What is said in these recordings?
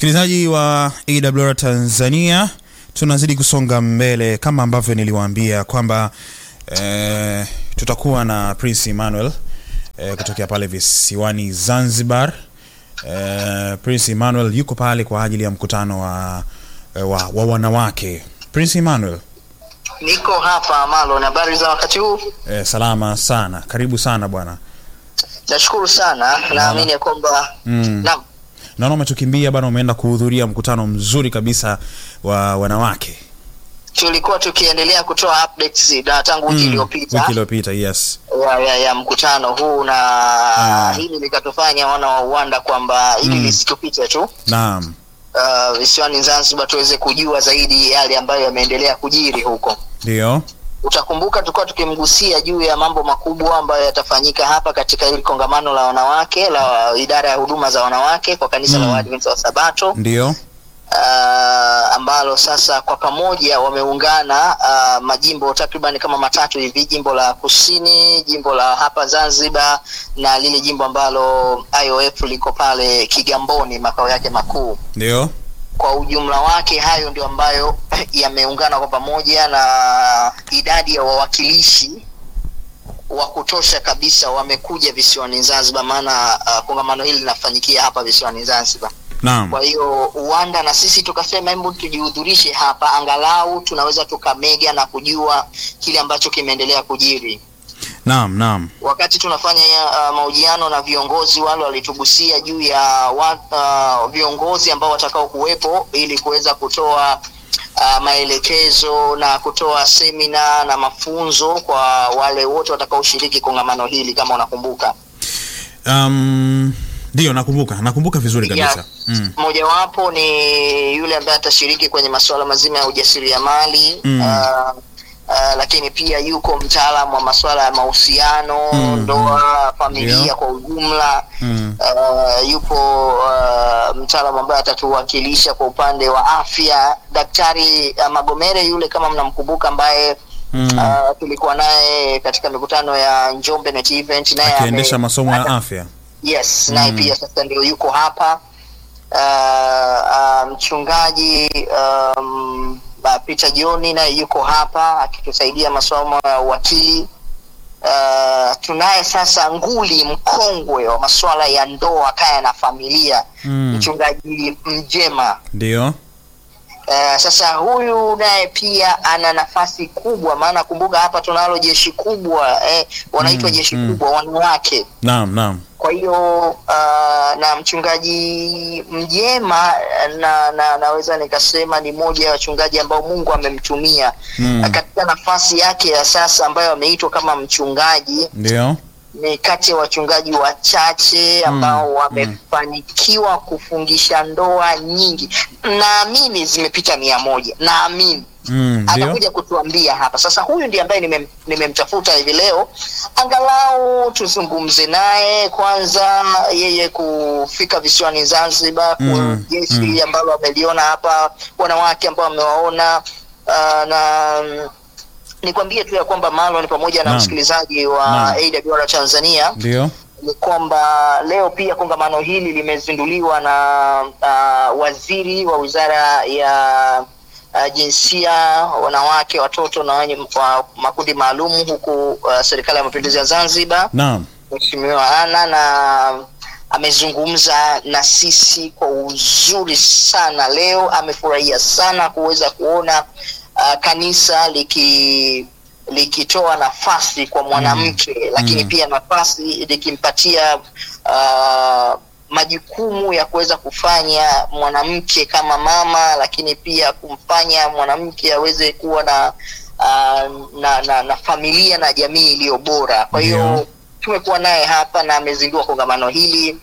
Msikilizaji wa AWR Tanzania, tunazidi kusonga mbele kama ambavyo niliwaambia kwamba eh, tutakuwa na Prince Emmanuel eh, kutokea pale visiwani Zanzibar. Eh, Prince Emmanuel yuko pale kwa ajili ya mkutano wa, eh, wa, wa wanawake. Prince Emmanuel, Niko hapa Marlon, habari za wakati huu? eh, salama sana, karibu sana bwana. Nashukuru sana, naamini ya kwamba Mm. naam, Naona umetukimbia bwana, umeenda kuhudhuria mkutano mzuri kabisa wa wanawake tulikuwa tukiendelea kutoa updates na tangu wiki Mm, iliyopita wiki iliyopita, yes. ya, ya, ya mkutano huu na Ah. hili likatufanya wana wa Uwanda kwamba hili Mm. lisitupite tu Naam, uh, visiwani Zanzibar tuweze kujua zaidi yale ambayo yameendelea kujiri huko. ndio. Utakumbuka tulikuwa tukimgusia juu ya mambo makubwa ambayo yatafanyika hapa katika hili kongamano la wanawake la idara ya huduma za wanawake kwa kanisa Mm. la Waadventista wa Sabato Ndio. uh, ambalo sasa kwa pamoja wameungana uh, majimbo takriban kama matatu hivi, jimbo la kusini, jimbo la hapa Zanzibar na lile jimbo ambalo IOF liko pale Kigamboni makao yake makuu. Ndio. Kwa ujumla wake, hayo ndio ambayo yameungana kwa pamoja na idadi ya wawakilishi wa kutosha kabisa wamekuja visiwani Zanzibar, maana uh, kongamano hili linafanyikia hapa visiwani Zanzibar. Naam. Kwa hiyo Uwanda na sisi tukasema hebu tujihudhurishe hapa, angalau tunaweza tukamega na kujua kile ambacho kimeendelea kujiri. Naam, naam. Wakati tunafanya uh, mahojiano na viongozi wale, walitugusia juu ya wa, uh, viongozi ambao watakao kuwepo ili kuweza kutoa uh, maelekezo na kutoa semina na mafunzo kwa wale wote watakaoshiriki kongamano hili, kama unakumbuka. Um, ndio nakumbuka, nakumbuka vizuri kabisa. Yeah. Mm. Mojawapo ni yule ambaye atashiriki kwenye masuala mazima ya ujasiriamali Mm. uh, uh, lakini pia yuko mtaalamu wa masuala ya mahusiano Mm, ndoa, familia Ndio. kwa ujumla. Mm. Uh, yupo uh, mtaalamu ambaye atatuwakilisha kwa upande wa afya, Daktari uh, Magomere yule, kama mnamkumbuka, ambaye Mm. uh, tulikuwa naye katika mikutano ya Njombe Net Event, naye Akiendesha ame- masomo ya afya. Yes, naye Mm. pia sasa ndio yuko hapa. Uh, uh, mchungaji um, uh, Peter Joni naye yuko hapa akitusaidia masomo ya uwakili. Uh, tunaye sasa nguli mkongwe wa masuala ya ndoa, kaya na familia, Mm. mchungaji Mjema. Ndio. Uh, sasa huyu naye pia ana nafasi kubwa, maana kumbuka hapa tunalo jeshi kubwa eh, wanaitwa Mm, jeshi mm. kubwa wanawake Naam, naam. kwa hiyo uh, na mchungaji Mjema na, na naweza nikasema ni moja ya wachungaji ambao Mungu amemtumia Mm. katika nafasi yake ya sasa ambayo ameitwa kama mchungaji. Ndio. Ni kati ya wachungaji wachache ambao Mm, wamefanikiwa kufungisha ndoa nyingi, naamini zimepita mia moja, naamini Mm. Ndio. atakuja kutuambia hapa sasa. Huyu ndiye ambaye nimem- nimemtafuta hivi leo, angalau tuzungumze naye kwanza, yeye kufika visiwani Zanzibar, Mm, kwa jeshi mm. ambalo ameliona hapa, wanawake ambao amewaona uh, na mm, nikwambie tu ya kwamba Marlon pamoja na Naam. msikilizaji wa Naam. AWR Tanzania Ndio. ni kwamba leo pia kongamano hili limezinduliwa na uh, waziri wa wizara ya uh, jinsia, wanawake, watoto na wenye wa makundi maalum huku uh, serikali ya mapinduzi ya Zanzibar, Naam. Mheshimiwa Ana na amezungumza na sisi kwa uzuri sana leo. Amefurahia sana kuweza kuona uh, kanisa liki likitoa nafasi kwa mwanamke lakini Mm. pia nafasi likimpatia uh, majukumu ya kuweza kufanya mwanamke kama mama, lakini pia kumfanya mwanamke aweze kuwa na, uh, na, na na familia na jamii iliyo bora. Kwa hiyo Ndio. tumekuwa naye hapa na amezindua kongamano hili.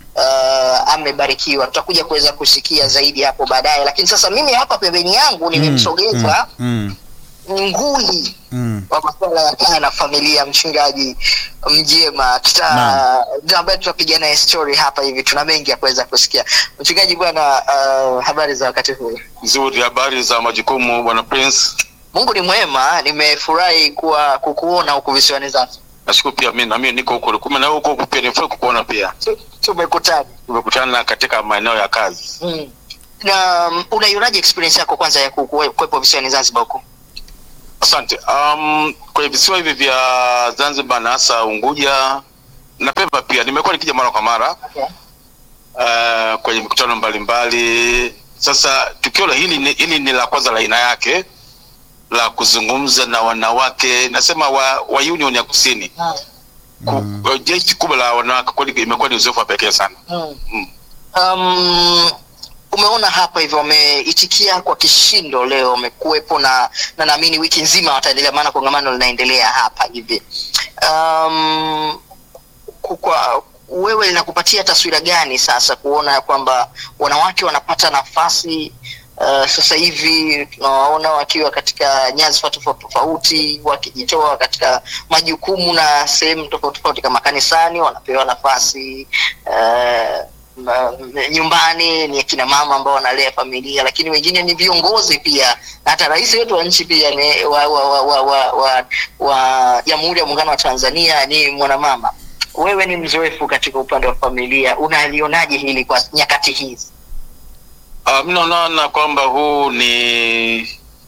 Uh, amebarikiwa. Tutakuja kuweza kusikia zaidi hapo baadaye, lakini sasa mimi hapa pembeni yangu nimemsogeza Mm. nguli Mm. wa masuala ya kaya na familia, mchungaji Mjema tuta Naam. ndio ambaye tutapiga naye story hapa hivi. Tuna mengi ya kuweza kusikia. Mchungaji bwana, uh, habari za wakati huu? Nzuri, habari za majukumu bwana Prince. Mungu ni mwema, nimefurahi kuwa kukuona huku visiwani Zanzibar. Nashukuru pia mimi na mimi niko huko, kumbe na wewe uko huko pia, nifurahi kukuona pia. Tu- Tumekutana Tumekutana katika maeneo ya kazi. mm. na um, unaionaje experience yako kwanza ya ku- kuwe- kuwepo visiwani Zanzibar huko? Asante. Um, kwenye visiwa hivi vya Zanzibar na hasa Unguja na Pemba pia nimekuwa nikija mara kwa mara uh, kwenye mikutano mbalimbali. Sasa tukio la hili ni, hili ni la kwanza la aina yake la kuzungumza na wanawake nasema wa, wa Union ya Kusini Ku, jeshi kubwa la wanawake kweli imekuwa ni uzoefu wa pekee sana. Mm. Um, umeona hapa hivyo wameitikia kwa kishindo leo, wamekuwepo na na naamini wiki nzima wataendelea, maana kongamano linaendelea hapa hivi. Um, ku- kwa wewe linakupatia taswira gani sasa kuona ya kwamba wanawake wanapata nafasi uh, sasa hivi tunawaona wakiwa katika nyadhifa tofauti tofauti wakijitoa katika majukumu na sehemu tofauti tofauti kama kanisani wanapewa nafasi uh, ma- nyumbani ni akina mama ambao wanalea familia lakini wengine ni viongozi pia na hata rais wetu wa nchi pia ni wa wa wa wa wa, wa, wa jamhuri ya muungano wa tanzania ni mwanamama wewe ni mzoefu katika upande wa familia unalionaje hili kwa nyakati hizi Uh, mi naona kwamba huu ni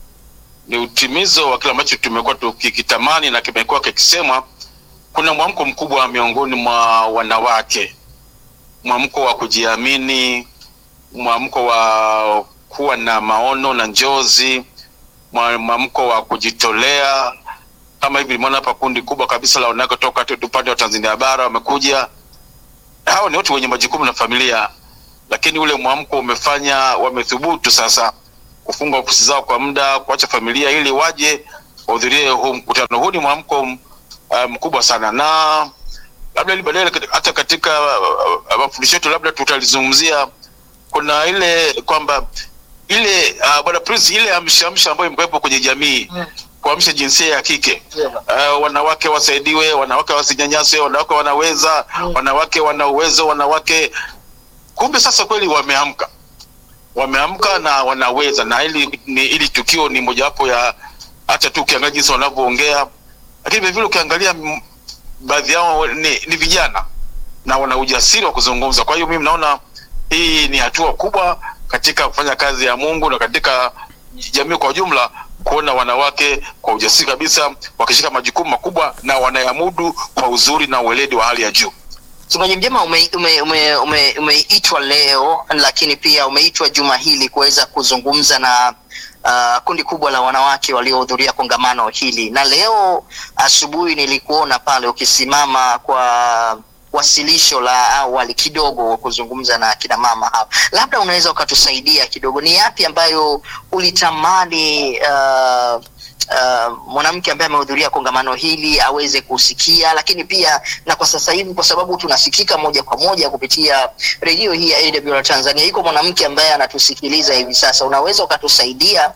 ni utimizo wa kile ambacho tumekuwa tukikitamani na kimekuwa kikisemwa. Kuna mwamko mkubwa miongoni mwa wanawake, mwamko wa kujiamini, mwamko wa kuwa na maono na njozi, mwa- mwamko wa kujitolea. Kama hivi nimeona hapa kundi kubwa kabisa la wanawake toka tu- upande wa Tanzania bara wamekuja. Hao ni watu wenye majukumu na familia lakini ule mwamko umefanya wamethubutu sasa kufunga ofisi zao kwa muda, kuacha familia ili waje wahudhurie huu mkutano. Huu ni mwamko m- uh, mkubwa sana, na labda ili baadaye kat- hata katika uh, uh, mafundisho yetu labda tutalizungumzia. Kuna ile kwamba ile uh, bwana Prince, ile amshamsha ambayo imekuwepo kwenye jamii kuamsha jinsia ya kike uh, wanawake wasaidiwe, wanawake wasinyanyaswe, wanawake wanaweza, wanawake wana uwezo, wanawake kumbe sasa kweli wameamka wameamka na wanaweza na ili ni ili tukio ni mojawapo ya hata tu ukiangalia jinsi wanavyoongea lakini vilevile ukiangalia m- baadhi yao ni, ni vijana na wana ujasiri wa kuzungumza kwa hiyo mimi naona hii ni hatua kubwa katika kufanya kazi ya mungu na katika jamii kwa ujumla kuona wanawake kwa ujasiri kabisa wakishika majukumu makubwa na wanayamudu kwa uzuri na uweledi wa hali ya juu mchungaji mjema umeitwa ume, ume, ume, umeitwa leo lakini pia umeitwa juma hili kuweza kuzungumza na uh, kundi kubwa la wanawake waliohudhuria kongamano hili na leo asubuhi nilikuona pale ukisimama kwa wasilisho la awali kidogo kuzungumza na kina mama hapa labda unaweza ukatusaidia kidogo ni yapi ambayo ulitamani uh, uh, mwanamke ambaye amehudhuria kongamano hili aweze kusikia lakini pia na kwa sasa hivi kwa sababu tunasikika moja kwa moja kupitia redio hii ya AWR Tanzania iko mwanamke ambaye anatusikiliza hivi sasa unaweza ukatusaidia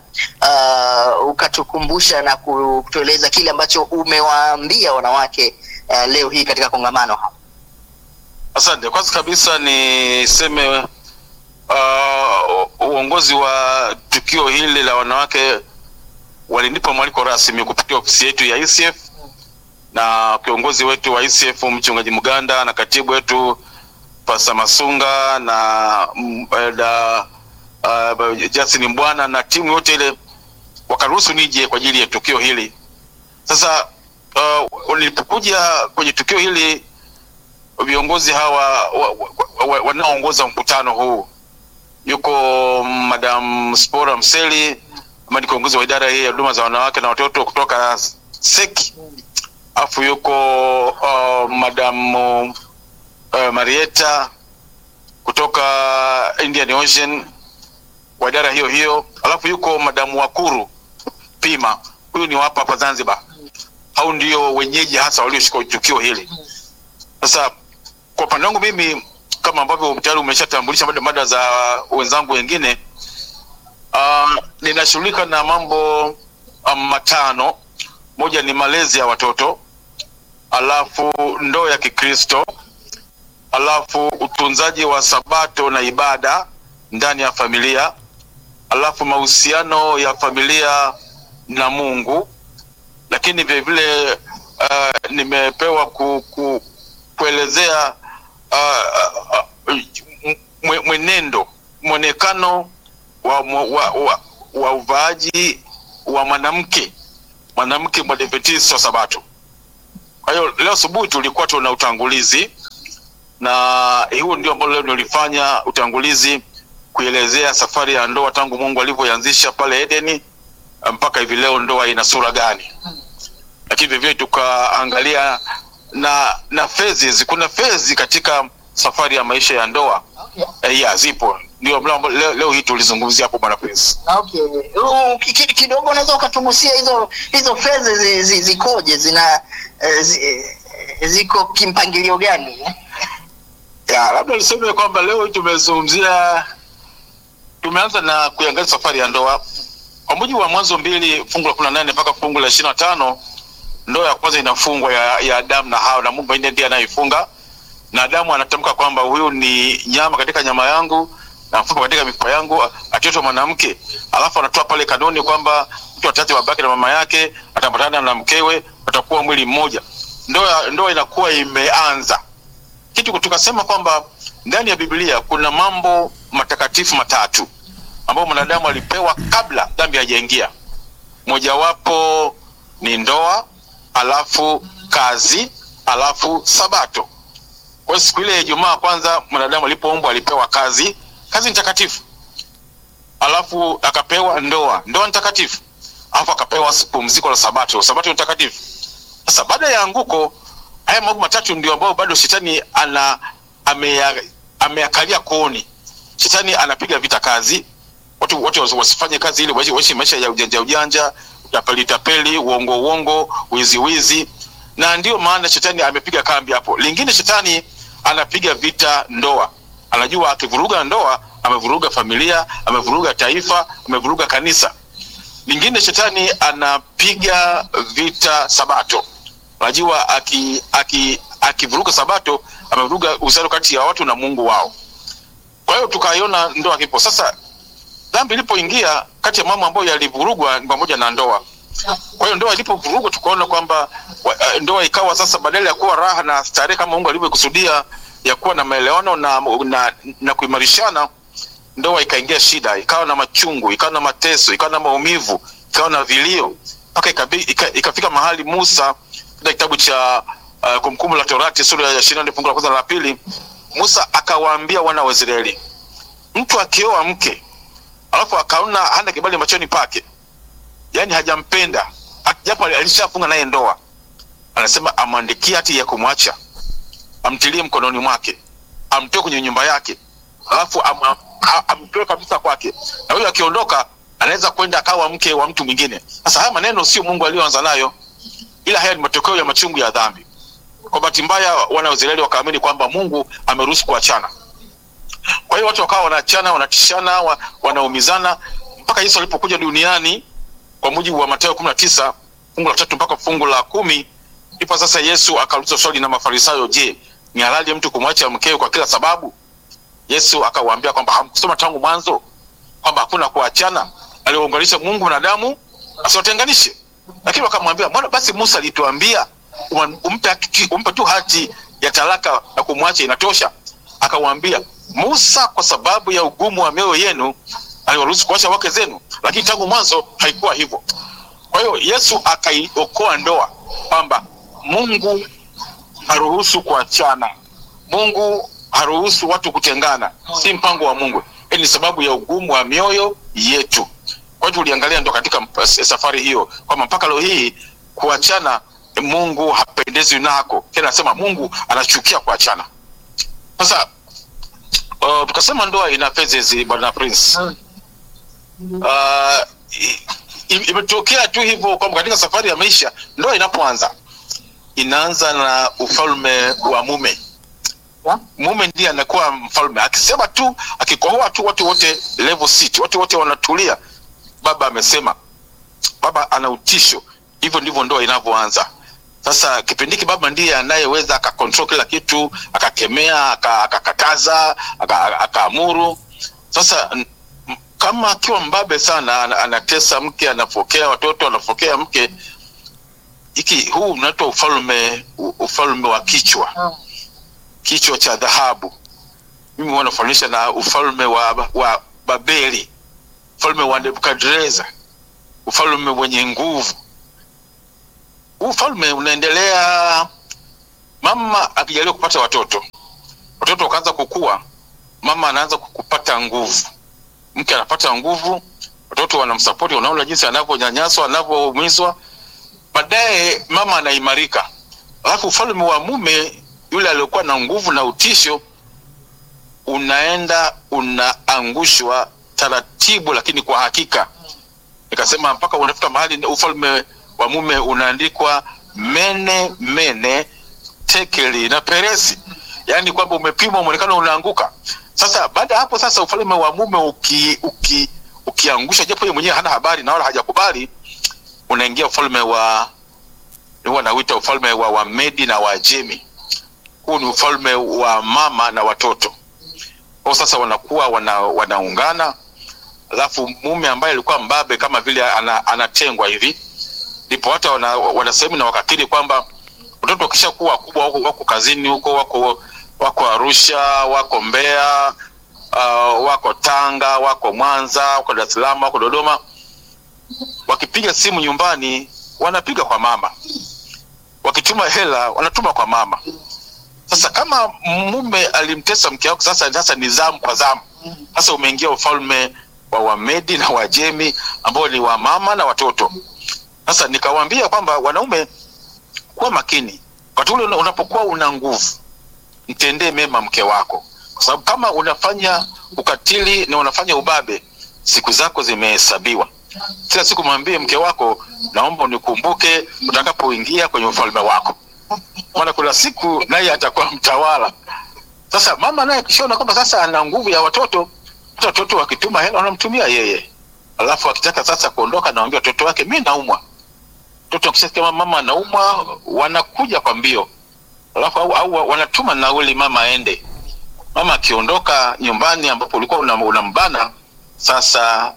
uh, ukatukumbusha na kutueleza kile ambacho umewaambia wanawake uh, leo hii katika kongamano hapa Asante. Kwanza kabisa niseme uh, uongozi wa tukio hili la wanawake walinipa mwaliko rasmi kupitia ofisi yetu ya ICF na kiongozi wetu wa ICF mchungaji Muganda na katibu wetu Pasa Masunga na mm, eh, da, uh, Justin Mbwana na timu yote ile wakaruhusu nije kwa ajili ya tukio hili. Sasa uh, nilipokuja kwenye tukio hili viongozi hawa wa, wa, wa, wanaoongoza mkutano huu yuko madam Spora Mseli ambaye ni kiongozi wa idara hii ya huduma za wanawake na watoto kutoka SEC, alafu yuko uh, madam uh, Marieta kutoka Indian Ocean wa idara hiyo hiyo, alafu yuko madamu Wakuru Pima, huyu ni wapa hapa Zanzibar. Hao ndio wenyeji hasa walioshika tukio hili. Sasa kwa upande wangu mimi kama ambavyo tayari umeshatambulisha mada, mada za wenzangu wengine uh, ninashughulika na mambo um, matano. Moja ni malezi ya watoto, alafu ndoa ya Kikristo, alafu utunzaji wa sabato na ibada ndani ya familia, alafu mahusiano ya familia na Mungu, lakini vile vile uh, nimepewa ku, ku, kuelezea uh, uh, uh, mwe- mwenendo mwonekano wa, wa, wa, wa uvaaji wa mwanamke mwanamke mwadventist wa sabato kwa hiyo leo asubuhi tulikuwa tuna utangulizi na huo ndio ambao leo nilifanya utangulizi kuelezea safari ya ndoa tangu mungu alivyoianzisha pale edeni mpaka hivi leo ndoa ina sura gani lakini vivile tukaangalia na na phases kuna phase katika safari ya maisha ya ndoa Okay. eh, ya zipo ndio leo, leo, leo hii tulizungumzia hapo bwana prince Okay. Uh, ki- ki- kidogo unaweza ukatugusia hizo hizo fedha zi, zi, zikoje zina eh, zi, eh, ziko kimpangilio gani eh? ya labda niseme kwamba leo hii tumezungumzia tumeanza na kuiangalia safari ya ndoa kwa mujibu wa mwanzo mbili fungu la kumi na nane mpaka fungu la ishiri na tano ndoa ya kwanza inafungwa ya, ya adamu na hawa na mungu mwenyewe ndiye anayeifunga na adamu anatamka kwamba huyu ni nyama katika nyama yangu na mfupa katika mifupa yangu atiotwa mwanamke alafu anatoa pale kanuni kwamba mtu atati babake na mama yake atapatana na mkewe watakuwa mwili mmoja ndoa ndoa inakuwa imeanza kitu tukasema kwamba ndani ya biblia kuna mambo matakatifu matatu ambayo mwanadamu alipewa kabla dhambi hajaingia mojawapo ni ndoa alafu kazi alafu sabato kwa hiyo siku ile ya ijumaa kwanza mwanadamu alipoumbwa alipewa kazi kazi ni takatifu alafu akapewa ndoa ndoa ni takatifu alafu akapewa pumziko la sabato sabato ni takatifu sasa baada ya anguko haya mambo matatu ndio ambayo bado shetani ana ameya- ameakalia kooni shetani anapiga vita kazi watu wote wasi- wasifanye kazi ili waishi waishi maisha ya ujanja ujanja utapeli tapeli uongo uongo wizi wizi na ndio maana shetani amepiga kambi hapo lingine shetani anapiga vita ndoa anajua akivuruga ndoa amevuruga familia amevuruga taifa amevuruga kanisa lingine shetani anapiga vita sabato unajua aki aki akivuruga sabato amevuruga uhusiano kati ya watu na mungu wao kwa hiyo tukaiona ndoa kipo sasa dhambi ilipoingia kati ya mambo ambayo yalivurugwa ni pamoja na ndoa kwa hiyo ndoa ilipovurugwa tukaona kwamba wa- eh, ndoa ikawa sasa badala ya kuwa raha na starehe kama mungu alivyokusudia ya kuwa na maelewano na, na, na kuimarishana ndoa ikaingia shida ikawa na machungu ikawa na mateso ikawa na maumivu ikawa na vilio mpaka ikabi- ika- ikafika mahali musa katika kitabu cha uh, kumbukumbu la torati sura ya ishirini na nne fungu la kwanza na la pili musa akawaambia wana wa israeli mtu akioa mke alafu akaona hana kibali machoni pake yani hajampenda Ak- japo alishafunga naye ndoa anasema amwandikie hati ya kumwacha amtilie mkononi mwake amtoe kwenye nyumba yake alafu am, am, a- amtoe kabisa kwake na huyo akiondoka anaweza kwenda akawa mke wa mtu mwingine sasa haya maneno sio mungu aliyoanza nayo ila haya ni matokeo ya machungu ya dhambi kwa bahati mbaya wana wa israeli wakaamini kwamba mungu ameruhusu kuachana kwa hiyo watu wakawa wanaachana wanatishana wa, wanaumizana mpaka yesu alipokuja duniani kwa mujibu wa matayo kumi na tisa fungu la tatu mpaka fungu la kumi ndipo sasa yesu akauliza swali na mafarisayo je ni halali mtu kumwacha mkewe kwa kila sababu yesu akawaambia kwamba hamkusoma tangu mwanzo kwamba hakuna kuachana aliwaunganisha mungu na damu asiwatenganishe lakini wakamwambia mbona basi musa alituambia um- umpe, haki- umpe tu hati ya talaka na kumwacha inatosha akamwambia musa kwa sababu ya ugumu wa mioyo yenu aliwaruhusu kuacha wake zenu lakini tangu mwanzo haikuwa hivyo kwa hiyo yesu akaiokoa ndoa kwamba mungu haruhusu kuachana mungu haruhusu watu kutengana si mpango wa mungu Hii ni sababu ya ugumu wa mioyo yetu kwa hiyo tuliangalia ndo katika mp- safari hiyo kwamba mpaka leo hii kuachana mungu hapendezwi nako tena anasema mungu anachukia kuachana sasa uh, tukasema ndoa ina phases bwana prince uh, i- i- imetokea tu hivyo kwamba katika safari ya maisha ndoa inapoanza inaanza na ufalme wa mume Ya? mume ndiye anakuwa mfalme akisema tu akikohoa tu watu wote level seat watu wote wanatulia baba amesema baba ana utisho hivyo ndivyo ndoa inavyoanza sasa kipindi hiki baba ndiye anayeweza akakontrol kila kitu akakemea aka- akakataza aka- akaamuru sasa n- m- kama akiwa mbabe sana ana- anatesa mke anapokea watoto anapokea mke hiki huu unaitwa ufalme u- ufalme wa kichwa kichwa cha dhahabu mimi wanafananisha na ufalme wa, wa babeli ufalme wa nebukadreza ufalme wenye nguvu huu ufalme unaendelea mama akijaliwa kupata watoto watoto wakaanza kukua mama anaanza kupata nguvu mke anapata nguvu watoto wanamsapoti wanaona jinsi anavyonyanyaswa anavyoumizwa baadaye mama anaimarika alafu ufalme wa mume yule aliokuwa na nguvu na utisho unaenda unaangushwa taratibu lakini kwa hakika nikasema mpaka unafika mahali ufalme wa mume unaandikwa mene mene tekeli na peresi yaani kwamba umepimwa mwonekano unaanguka sasa baada ya hapo sasa ufalme wa mume uki, uki, ukiangusha japo yeye mwenyewe hana habari na wala hajakubali unaingia ufalme wa huwa nauita ufalme wa wamedi na wajemi huu ni ufalme wa mama na watoto kwao sasa wanakuwa wana, wanaungana alafu mume ambaye alikuwa mbabe kama vile ana, anatengwa hivi ndipo hata wana, wanasehemu na wakakiri kwamba watoto wakishakuwa wakubwa wako, wako kazini huko wako wako arusha wako mbeya uh, wako tanga wako mwanza wako dar es salaam wako dodoma wakipiga simu nyumbani wanapiga kwa mama wakituma hela wanatuma kwa mama sasa kama mume alimtesa mke wako sasa sasa ni zamu kwa zamu sasa umeingia ufalme wa wamedi na wajemi ambao ni wa mama na watoto sasa nikawaambia kwamba wanaume kuwa makini wakati ule unapokuwa una nguvu mtendee mema mke wako kwa sababu kama unafanya ukatili na unafanya ubabe siku zako zimehesabiwa kila siku mwambie mke wako naomba unikumbuke utakapoingia kwenye ufalme wako maana kuna siku naye atakuwa mtawala sasa mama naye akishaona kwamba sasa ana nguvu ya watoto hata watoto wakituma hela wanamtumia yeye alafu akitaka sasa kuondoka nawambia watoto wake mi naumwa mtoto akishasikia mama anaumwa wanakuja kwa mbio alafu au, au wanatuma nauli mama aende mama akiondoka nyumbani ambapo ulikuwa unambana una sasa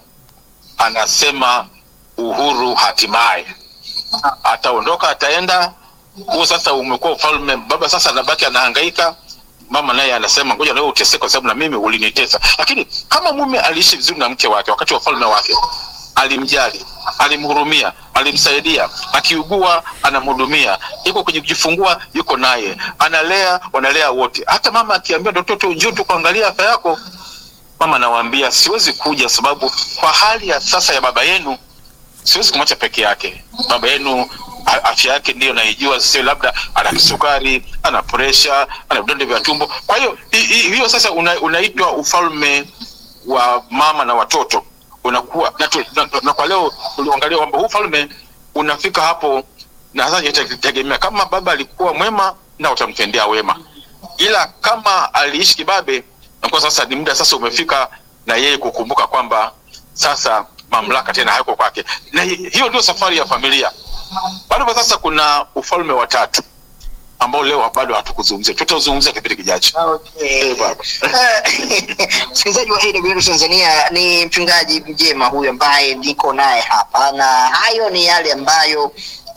anasema uhuru hatimaye ataondoka ataenda huo sasa umekuwa ufalme baba sasa anabaki anahangaika mama naye anasema ngoja nawe uteseke kwa sababu na mimi ulinitesa lakini kama mume aliishi vizuri na mke wake wakati wa ufalme wake alimjali alimhurumia alimsaidia akiugua anamhudumia iko kwenye kujifungua yuko naye analea wanalea wote hata mama akiambia mtoto njoo tu kuangalia afya yako mama anawaambia siwezi kuja sababu kwa hali ya sasa ya baba yenu siwezi kumwacha peke yake baba yenu afya yake ndiyo naijua sio labda ana kisukari ana presha ana vidonda vya tumbo kwa hiyo hiyo sasa una, unaitwa ufalme wa mama na watoto unakuwa na, tu, na, na kwa leo uliangalia kwamba huu ufalme unafika hapo na sasa itategemea kama baba alikuwa mwema na utamtendea wema ila kama aliishi kibabe nakuwa sasa ni muda sasa umefika na yeye kukumbuka kwamba sasa mamlaka tena hayako kwake na hiyo ndio safari ya familia bado sasa kuna ufalme wa tatu ambao leo bado hatukuzungumzia tutazungumzia kipindi kijacho Okay. msikilizaji wa AWR Tanzania ni mchungaji mjema huyu ambaye niko naye hapa na hayo ni yale ambayo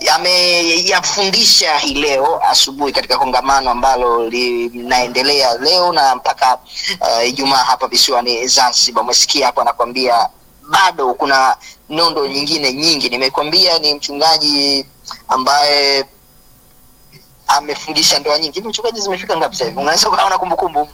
ameyafundisha hii leo asubuhi katika kongamano ambalo linaendelea leo na mpaka Ijumaa uh, hapa visiwani Zanzibar. Umesikia hapo anakwambia bado kuna nondo nyingine nyingi. Nimekwambia ni mchungaji ambaye amefundisha ndoa nyingi. Hivi mchungaji zimefika ngapi sasa hivi? Unaweza ukaona kumbukumbu?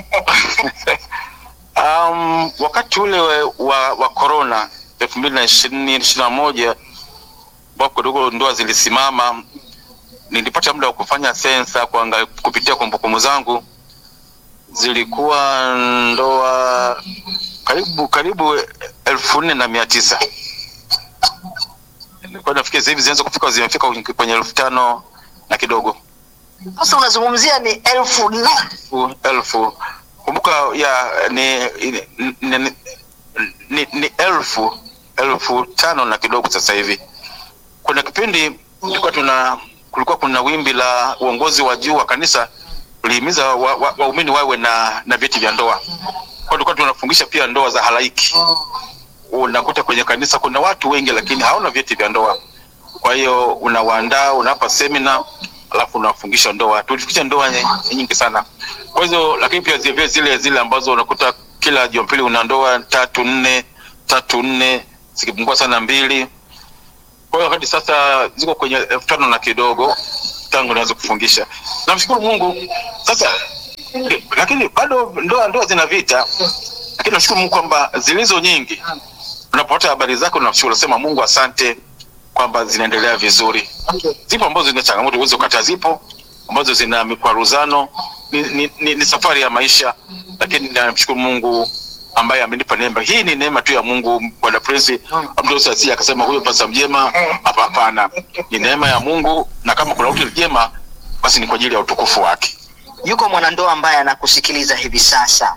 um, wakati ule wa wa corona elfu mbili na ishirini ishirini na moja ambapo kidogo ndoa zilisimama, nilipata muda wa kufanya sensa kuangalia kupitia kumbukumbu zangu, zilikuwa ndoa karibu karibu elfu nne na mia tisa nilikuwa nafikiri sasa hivi zinaweza kufika zimefika kwenye elfu tano na kidogo Sasa unazungumzia ni elfu na elfu elfu kumbuka ya ni ni, ni, ni, ni, ni elfu elfu tano na kidogo sasa hivi kuna kipindi tulikuwa tuna kulikuwa kuna wimbi la uongozi wa juu wa kanisa ulihimiza waumini wa, wa wawe na na vyeti vya ndoa kwa tulikuwa tunafungisha pia ndoa za halaiki unakuta kwenye kanisa kuna watu wengi lakini hawana vyeti vya ndoa kwa hiyo unawaandaa unawapa semina alafu unawafungisha ndoa tulifikisha ndoa nyingi sana kwa hizo lakini pia zile zile zile ambazo unakuta kila jumapili una ndoa tatu nne tatu nne zikipungua sana mbili kwa hiyo hadi sasa ziko kwenye elfu tano na kidogo tangu naweza kufungisha namshukuru mungu sasa eh, lakini bado ndoa ndoa zina vita lakini nashukuru mungu kwamba zilizo nyingi unapopata habari zake unashukuru unasema mungu asante kwamba zinaendelea vizuri zipo ambazo zina changamoto uwezi ukata zipo ambazo zina mikwaruzano ni, ni, ni, ni safari ya maisha lakini namshukuru mungu ambaye amenipa neema hii ni neema tu ya mungu bwana prince abdulsasi akasema huyo pasa mjema hapa hapana ni neema ya mungu na kama kuna utu jema basi ni kwa ajili ya utukufu wake yuko mwanandoa ambaye anakusikiliza hivi sasa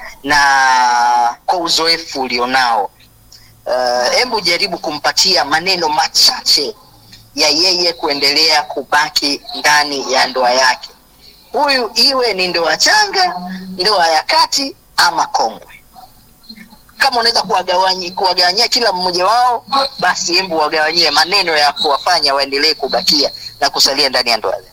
na kwa uzoefu ulionao uh, hebu jaribu kumpatia maneno machache ya yeye kuendelea kubaki ndani ya ndoa yake huyu iwe ni ndoa changa ndoa ya kati ama kongwe kama unaweza kuwagawanyi- kuwagawanyia kila mmoja wao basi hebu wagawanyie maneno ya kuwafanya waendelee kubakia na kusalia ndani ya ndoa zao.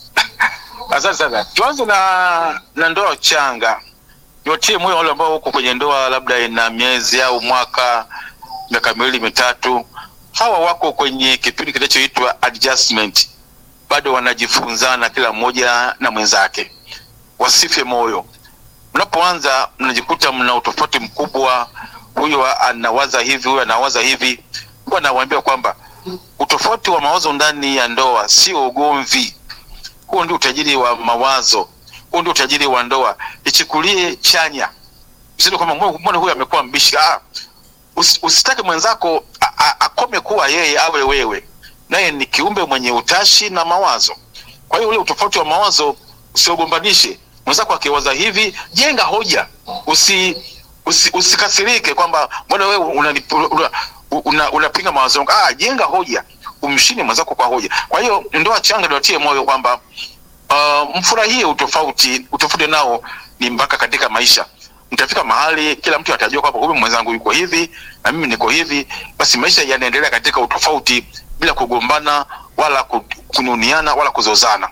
asante sana tuanze na na ndoa changa niwatie moyo wale ambao huko kwenye ndoa labda ina miezi au mwaka miaka miwili mitatu hawa wako kwenye kipindi kinachoitwa adjustment bado wanajifunzana kila mmoja na mwenzake wasife moyo mnapoanza mnajikuta mna utofauti mkubwa huyu anawaza hivi huyu anawaza hivi huwa nawaambia kwamba utofauti wa mawazo ndani ya ndoa sio ugomvi huo ndio utajiri wa mawazo huo ndio utajiri wa ndoa ichukulie chanya usije kwamba mbona mbona huyu amekuwa mbishi ah, usi- usitake mwenzako a- a- akome kuwa yeye awe wewe naye ni kiumbe mwenye utashi na mawazo kwa hiyo ule utofauti wa mawazo usiogombanishe mwenzako akiwaza hivi jenga hoja usi, usi usikasirike kwamba mbona wewe unanip- una, una, unapinga mawazo yangu ah, jenga hoja umshini mwenzako kwa hoja kwa hiyo ndoa changa niwatie moyo kwamba uh, mfurahie utofauti utofauti nao ni mpaka katika maisha mtafika mahali kila mtu atajua kwamba huyu mwenzangu yuko hivi na mimi niko hivi basi maisha yanaendelea katika utofauti bila kugombana wala ku- kununiana wala kuzozana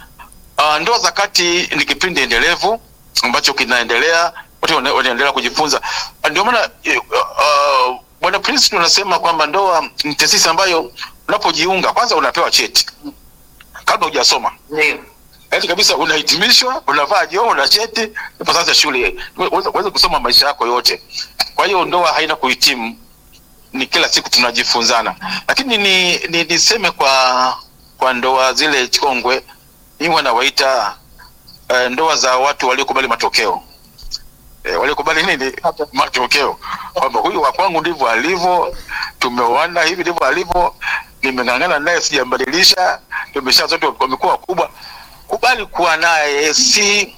uh, ndoa za kati ni kipindi endelevu ambacho kinaendelea watu wana- wanaendelea kujifunza Ah, ndio maana eh, uh, bwana prince tunasema kwamba ndoa ni taasisi ambayo unapojiunga kwanza unapewa cheti kabla hujasoma yaani kabisa unahitimishwa unavaa joo una cheti ipo sasa shule uweze uweze kusoma maisha yako yote kwa hiyo ndoa haina kuhitimu ni kila siku tunajifunzana lakini ni, ni niseme kwa kwa ndoa zile chongwe mimi wanawaita uh, ndoa za watu waliokubali matokeo e, waliokubali nini matokeo kwamba huyu wa kwangu ndivyo alivyo tumeoana hivi ndivyo alivyo nimeng'ang'ana naye sijambadilisha tumesha zote wamekuwa wakubwa kubali kuwa naye si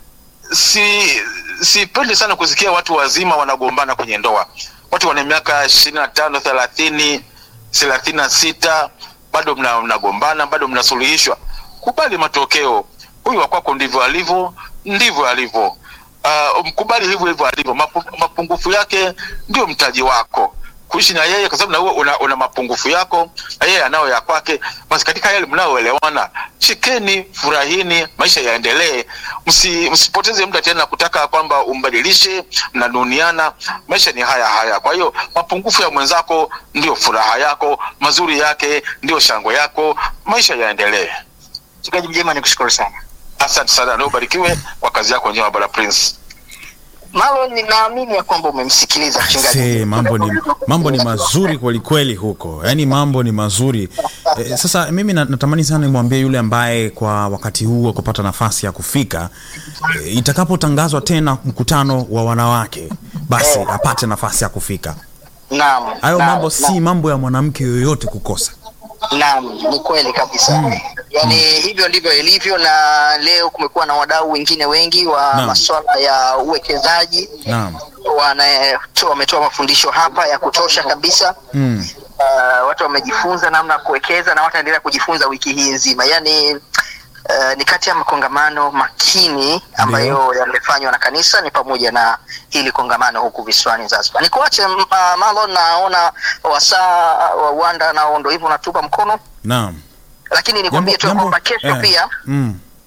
si sipendi sana kusikia watu wazima wanagombana kwenye ndoa watu wana miaka ishirini na tano thelathini thelathini na sita bado mna- mnagombana bado mnasuluhishwa kubali matokeo huyu wakwako ndivyo alivyo ndivyo alivyo uh, mkubali hivyo hivyo alivyo Mapu, mapungufu yake ndio mtaji wako kuishi na yeye kwa sababu na wewe una, una mapungufu yako na yeye anao ya kwake basi katika yale mnaoelewana chekeni furahini maisha yaendelee Msi, msipoteze muda tena kutaka kwamba umbadilishe mnanuniana maisha ni haya haya kwa hiyo mapungufu ya mwenzako ndio furaha yako mazuri yake ndio shangwe yako maisha yaendelee mchungaji mjema ni kushukuru sana asante sana na ubarikiwe kwa kazi yako njema bwana prince malo ninaamini ya kwamba umemsikiliza mchungaji Se, mambo ni mambo ni mazuri kweli kweli huko yaani mambo ni mazuri e, sasa mimi na- natamani sana nimwambie yule ambaye kwa wakati huu wa kupata nafasi ya kufika e, itakapotangazwa tena mkutano wa wanawake basi apate nafasi ya kufika naam hayo naam, mambo naam. si mambo ya mwanamke yoyote kukosa Naam, ni kweli kabisa mm. Yaani hivyo ndivyo ilivyo, na leo kumekuwa na wadau wengine wengi wa Naam. masuala ya uwekezaji naam wanatoa wametoa mafundisho hapa ya kutosha kabisa mm. uh, watu wamejifunza namna ya kuwekeza na wataendelea kujifunza wiki hii nzima yaani uh, ni kati ya makongamano makini ambayo yamefanywa na kanisa ni pamoja na hili kongamano huku visiwani zanzibar nikuache uh, malo naona wasaa wa uwanda nao ndo hivyo unatupa mkono naam lakini nikwambie tu ya Jambo- kwamba kesho eh, pia mm.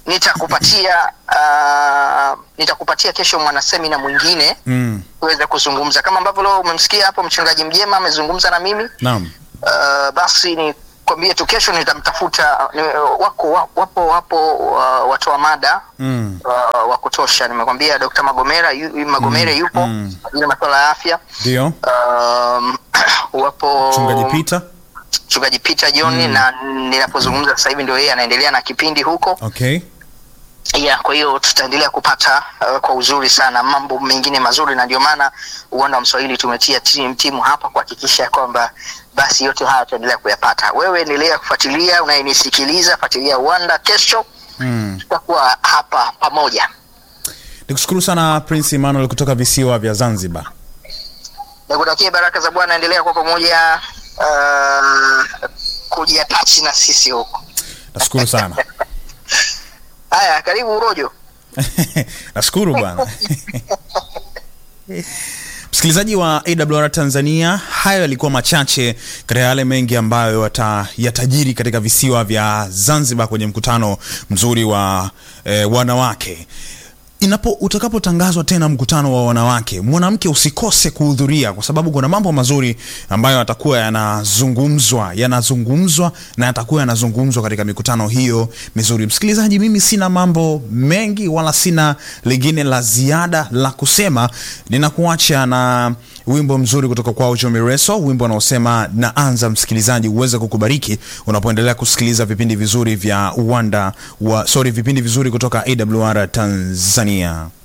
nitakupatia uh, nitakupatia kesho mwanasemina mwingine mm. tuweze kuzungumza kama ambavyo leo umemsikia hapo mchungaji mjema amezungumza na mimi naam uh, basi ni kwambie tu kesho nitamtafuta ni, wako wa- wapo wapo uh, watoa mada mm. uh, wa kutosha nimekwambia Dr. Magomera yu, Magomere Mm, yupo mm. kwa ajili ya masuala ya afya ndio um, wapo mchungaji Peter mchungaji Peter John Mm. na ninapozungumza sasa hivi ndio yeye anaendelea na kipindi huko okay yeah, kwa hiyo tutaendelea kupata uh, kwa uzuri sana mambo mengine mazuri na ndio maana uwanda wa Mswahili tumetia timu, timu hapa kuhakikisha kwamba basi yote haya tutaendelea kuyapata wewe endelea kufuatilia unayenisikiliza fuatilia uwanda kesho mm. tutakuwa hapa pamoja nikushukuru sana prince emmanuel kutoka visiwa vya zanzibar nikutakie baraka za bwana endelea kwa pamoja uh, kujiatachi na sisi huko nashukuru sana haya karibu urojo nashukuru bwana msikilizaji wa awr tanzania hayo yalikuwa machache katika yale mengi ambayo yata- yatajiri katika visiwa vya zanzibar kwenye mkutano mzuri wa eh, wanawake inapo utakapotangazwa tena mkutano wa wanawake mwanamke usikose kuhudhuria kwa sababu kuna mambo mazuri ambayo yatakuwa yanazungumzwa yanazungumzwa na yatakuwa yanazungumzwa katika mikutano hiyo mizuri msikilizaji mimi sina mambo mengi wala sina lingine la ziada la kusema ninakuacha na wimbo mzuri kutoka kwao jomireso wimbo unaosema naanza msikilizaji uweze kukubariki unapoendelea kusikiliza vipindi vizuri vya uwanda wa sorry vipindi vizuri kutoka awr tanzania